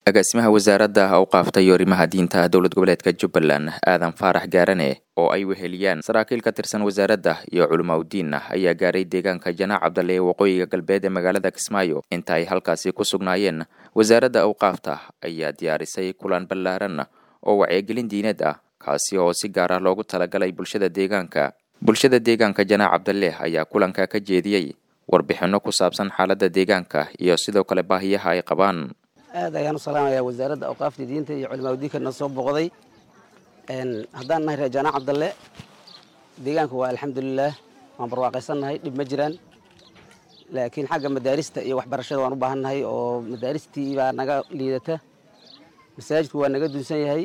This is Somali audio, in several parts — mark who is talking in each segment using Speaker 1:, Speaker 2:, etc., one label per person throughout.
Speaker 1: agaasimaha wasaaradda awqaafta iyo arrimaha diinta dowlad goboleedka jubbaland aadan faarax gaarane oo ay weheliyaan saraakiil ka tirsan wasaaradda iyo culimaudiin ayaa gaaray deegaanka janaac cabdalle ee waqooyiga galbeed ee magaalada kismaayo inta ay halkaasi ku sugnaayeen wasaaradda awqaafta ayaa diyaarisay kulan ballaaran oo wacyigelin diineed ah kaasi oo si gaar ah loogu talagalay bulshada deegaanka bulshada deegaanka janaac cabdalle ayaa kulanka ka jeediyey warbixinno ku saabsan xaaladda deegaanka iyo sidoo kale baahiyaha ay qabaan
Speaker 2: aad ayaan u salaamayaa wasaaradda awqaafta diinta iyo culimaudiinka na soo boqday haddaan nahay reer jaanac cabdalle deegaanka waa alxamdulilaah waan barwaaqaysannahay dhib ma jiraan laakiin xagga madaarista iyo waxbarashada waan u baahannahay oo madaaristii baa naga liidata masaajidku waa naga dunsan yahay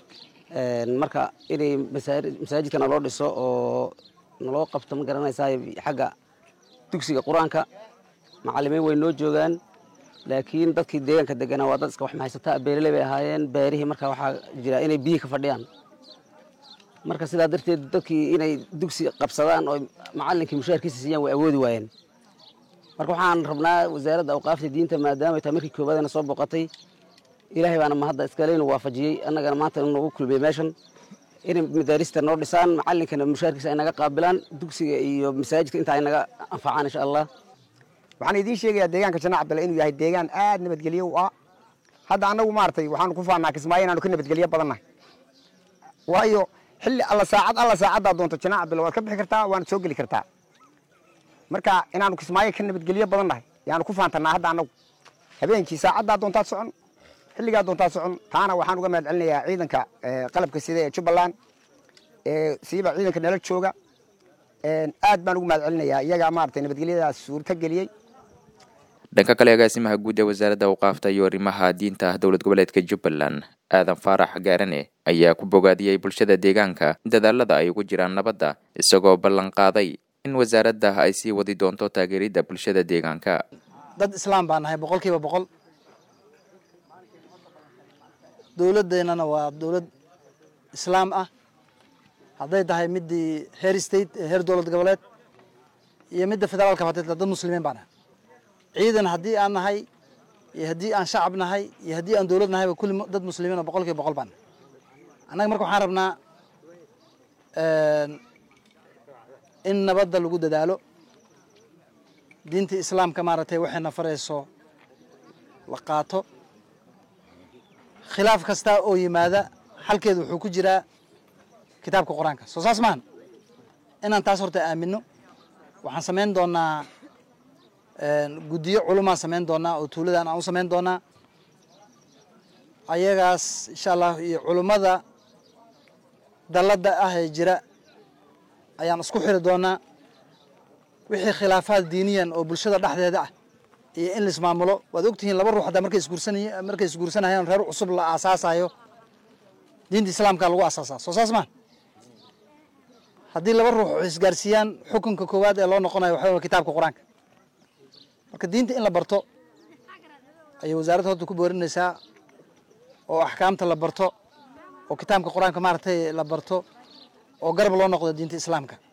Speaker 2: marka inay masaajidka naloo dhiso oo naloo qabto ma garanaysaa xagga dugsiga qur-aanka macallimiin way noo joogaan laakiin dadkii deegaanka deganaa waa dad iska wax mahaysataa beeraley bay ahaayeen beerihii marka waxaa jira inay biyi ka fadhiyaan marka sidaa darteed dadkii inay dugsi qabsadaan oo macallinkii mushaarkiisa siiyaan way awoodi waayeen marka waxaan rabnaa wasaaradda awqaafta diinta maadaama ay tahay markii koobaadana soo boqotay ilaahay baana mahadda iskale inuu waafajiyey annagana maanta inuu nagu kulmiyey meeshan inay madaarista noo dhisaan macallinkana mushaarkiisa ay naga qaabilaan dugsiga iyo masaajidka inta ay naga anfacaan insha allah
Speaker 3: waxaan idiin sheegayaa deegaanka janaac cabdalle inuu yahay deegaan aad nabadgelyo u ah hadda annagu maaragtay waxaanu ku faannaa kismaayo inaanu ka nabadgelyo badannahay waayo xilli alla saacad alla saacaddaa doonto janaac cabdalle waad ka bixi kartaa waana soo geli kartaa marka inaanu kismaayo ka nabadgelyo badannahay yaanu ku faantannaa hadda annagu habeenkii saacaddaa doontaad socon xilligaa doontaad socon taana waxaan uga mahad celinayaa ciidanka qalabka sida ee jubbaland siiba ciidanka nala jooga aad baan ugu mahad celinayaa iyagaa maaragtay nabadgelyadaas suurta geliyey
Speaker 1: dhanka kale agaasimaha guud ee wasaaradda awqaafta iyo arrimaha diinta dowlad goboleedka jubbaland aadan faarax gaarane ayaa ku bogaadiyey bulshada deegaanka dadaalada ay ugu jiraan nabadda isagoo ballan qaaday in wasaaradda ay sii wadi doonto taageeridda bulshada deegaanka
Speaker 4: dad islaam baa nahay boqol kiiba boqol dowladdeennana waa dowlad islaam ah hadday tahay midii heer state ee heer dowlad goboleed iyo midda federaalka fatay dad muslimiin baa nahay ciidan haddii aan nahay iyo haddii aan shacab nahay iyo haddii aan dowlad nahayba kulli dad muslimiina boqol kiiba boqol baa nahay annaga marka waxaan rabnaa in nabadda lagu dadaalo diinta islaamka maaragtay waxayna farayso la qaato khilaaf kasta oo yimaada xalkeedu wuxuu ku jiraa kitaabka qur-aanka soo saas maahan inaan taas horta aamino waxaan samayn doonaa guddiyo culumaan samayn doonaa oo tuuladan aan u samayn doonaa ayagaas insha allah iyo culummada dalladda ah ee jira ayaan isku xiri doonaa wixii khilaafaad diiniyan oo bulshada dhexdeeda ah iyo in laismaamulo waad ogtihiin laba ruux haddaa markay isguursanay markay isguursanayaan reer cusub la aasaasayo diinta islaamka lagu asaasaa soo saas maa haddii laba ruux isgaarsiiyaan xukunka koowaad ee loo noqonayo waxa kitaabka qur-aanka marka diinta in la barto ayay wasaaradda horta ku boorinaysaa oo axkaamta la barto oo kitaabka qur-aanka maaragtay la barto oo garab loo noqdo diinta islaamka